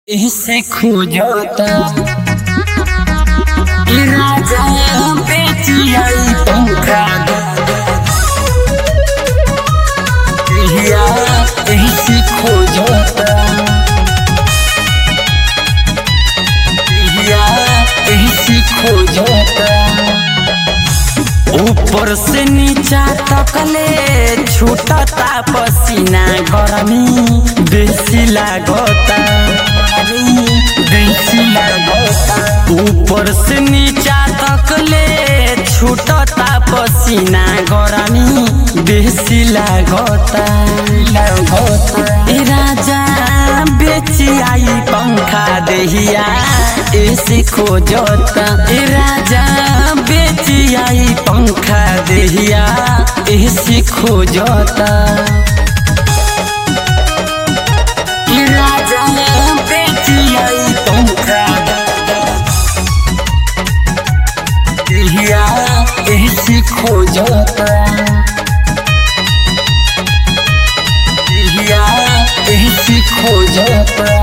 इसे खोजता ई राजा बेचिया ई पंखा हिया इसे खोजता हिया इसे खोजता ऊपर से नीचा तकले छूटता पसीना गरमी बेसी लागता बेसी लागता ऊपर से नीचा तकले छूटता पसीना गरमी बेसी लागता लागता ए राजा बेची आई पंखा देहिया ऐसे खोजता ए राजा बेची आई पंखा देहिया ऐसे खोजता ए राजा बेची आई पंखा देहिया ऐसे खोजता देहिया ऐसे खोजता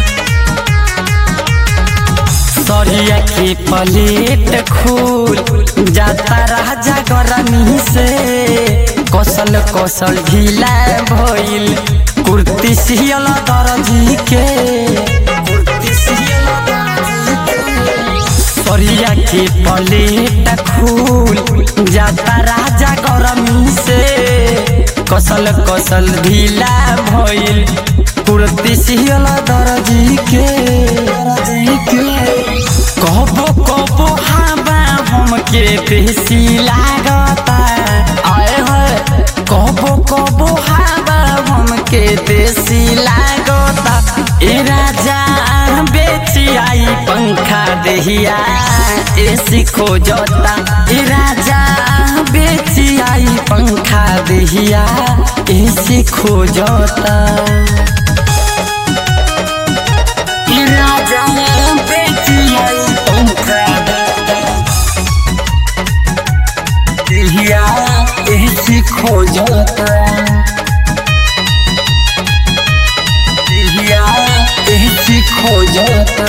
सरिया के प्लेट खोल जाता राजा गरमी से कौशल कौशल ढीला भइल कुर्ती सियल दर्जी के कुर्ती सियल दर्जी के। सरिया के प्लेट खोल जाता राजा गरमी से कौशल कौशल ढीला भइल कुर्ती सियल दर्जी के दर्जी के कबो कबो हवा हमके बेसी लागता आए है कबो कबो हवा हमके बेसी लागता ए राजा बेची आई पंखा देहिया ऐसी खोजता ए राजा बेची आई पंखा देहिया ऐसी खोजता ई राजा बेची आई पंखा देहिया ऐसी खोजता देहिया ऐसी खोजता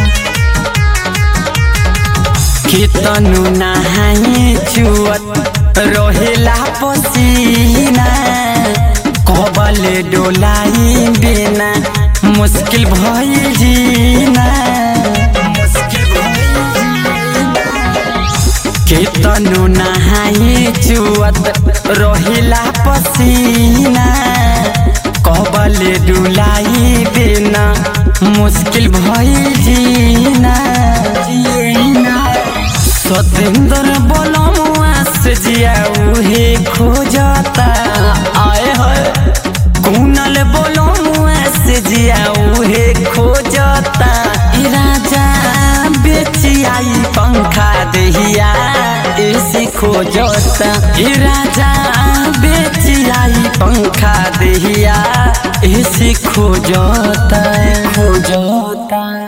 कितनु नहाई चुअत रहेला पसीना कबल डोलाई बिना मुश्किल भइल जीना मुश्किल भइल जीना। केतनो नहाई चुअत रोहिला पसीना कबल डुलाई बिना मुश्किल भइल जीना जीना सतेंद्र बोलमुआ से जिया उहे खोजता आए है कुनल बोलमुआ से जिया उहे खोजता ई राजा बेची आई पंखा देहिया ऐसी खोजता ई राजा बेची आई पंखा देहिया ऐसी खोजता खोजता